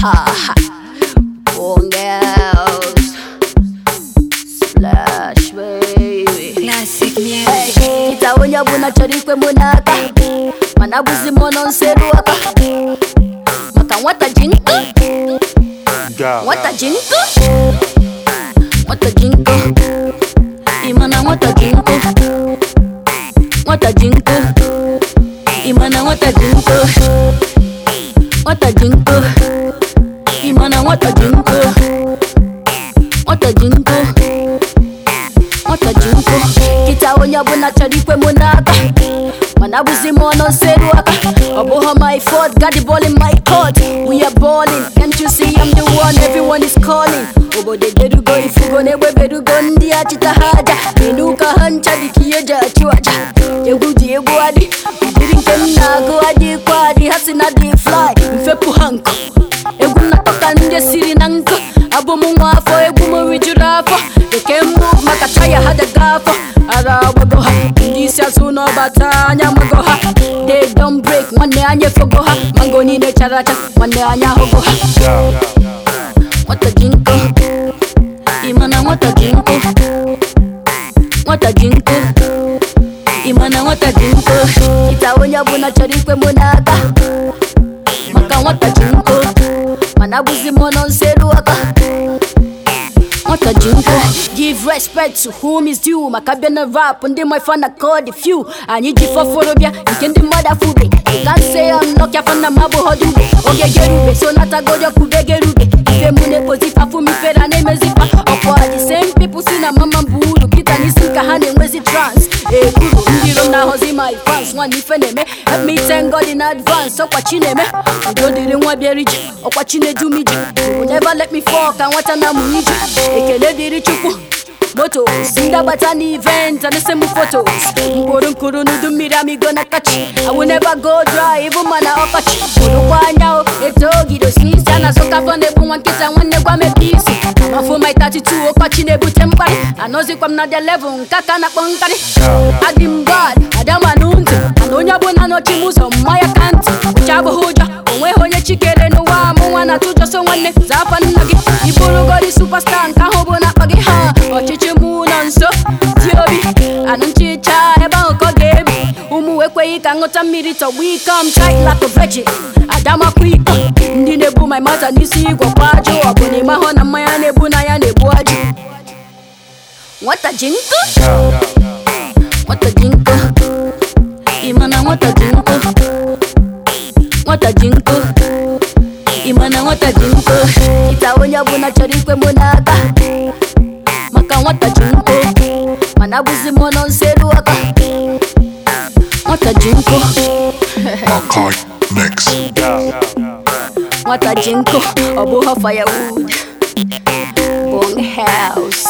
ha. Bong house. Splash baby. Classic music. Hey, itaonya buna chorikwe munaka. Manabuzi mono nseruaka. Maka wata jinko. Wata jinko. Wata jinko. Imana wata jinko. Wata jinko. Imana wata jinko. Wata jinko. Imana wata jinko. Wata jinko. Wata jinko. Kitaonya buna chorikwe munaka. Manabuzi mono nseruaka. Oboha my fault, got the ball in my court. We are balling, can't you see I'm the one everyone is calling. Obo de derugo ifugo nebwe berugo ndi achita haja. Inuka hancha dikieja achiwaja. Yegu diegu adi, udiri nke nnago adi kwadi hasina di fly. Mfepu hanko, egwu natoka ndị siri na nkụ. Abụ m nwa afọ, egwu m rijuru afọ. Keke move maka taya ha daga afọ. Ara agbago ha, ndị isi azụ n'ọbata anya mago ha. They don't break, nwanne anya efogo ha. Mango niile chara acha, nwanne anya ahụgo ha. Nwata ji nkụ, ịma na nwata ji nkụ. Nwata ji nkụ, ịma na nwata ji nkụ. Ita onye ọbụla chọrọ ikwe mụ n'aka. Maka nwata ji nkụ, mana abụzi mụ nọ nseru aka. Nwata ji nkụ. Give respect to whom is due. Maka bịa na rap, ndị my fan na call the few. Anyị ji fọfọrọ bịa, nke ndị mmadụ afụbe. You can't say I'm lucky afọ na mabụ họdụ ube. Oge gerube, so natagodo kube gerube. Ife mụ na-ekpozi afụ m ifere na-emezifa. Ọkwa the same people si na mama bụ uru. Kịta n'isi ka ha na-enwezi trans. Ekuru, ndị iro na-ahọzi my fans. Nwanne ife na-eme, help me thank God in advance. Ọkwa chi na-eme, udo dịrị nwa bịara ije. Ọkwa chi na-edu m ije. You will never let me fall ka nwata na mụ ije. Ekele dịrị Chukwu. motos ndabata n'event and send me photos mkpụrụ nkụrụ n'udu mmiri amigo na kachi I will never go dry even mana ọkọchị kpụrụkwa anya o eto ogido snisi a na-asụka afọ na-egbu nwa nkịta nwanne gwa mepe isi amafo my 32 ọkọchị na-ebute mkparị anọzikwa m na the level nke aka na-akpọ nkarị adị m bad adama na ntị mana onye ọbụla nọchi m ụzọ mmanya ka ntị uche abụghị ụjọ onweghị onye chikere n'ụwa mụ nwa na tụjọ so nwanne zaa afa nna gị ịbụrụgodi superstar nke ahụ bụ na-akpọ gị ha ọchịchị mụ nọ nso dị obi anụ nchicha ebe ahụ ka ọ ga-ebi ụmụ ekweghị ka nghọta mmiri tọgbu ike m tight like a virgin adamakwa iko ndị na-ebu my mata n'isi igwe kwa ajụ ọ bụ na ịmahụ na mmanya na-ebu na ya na-ebu ajụ nwata ji nkụ nwata ji nkụ ịma na nwata ji nkụ nwata ji nkụ ịma na nwata ji nkụ ịta onye ọbụla chọrọ ikwe mụ n'aka maka nwata ji nkụ mana abụzi mụ nọ nseru aka nwata ji nkụ Makai Mix. nwata ji nkụ ọ bụghị firewood bong house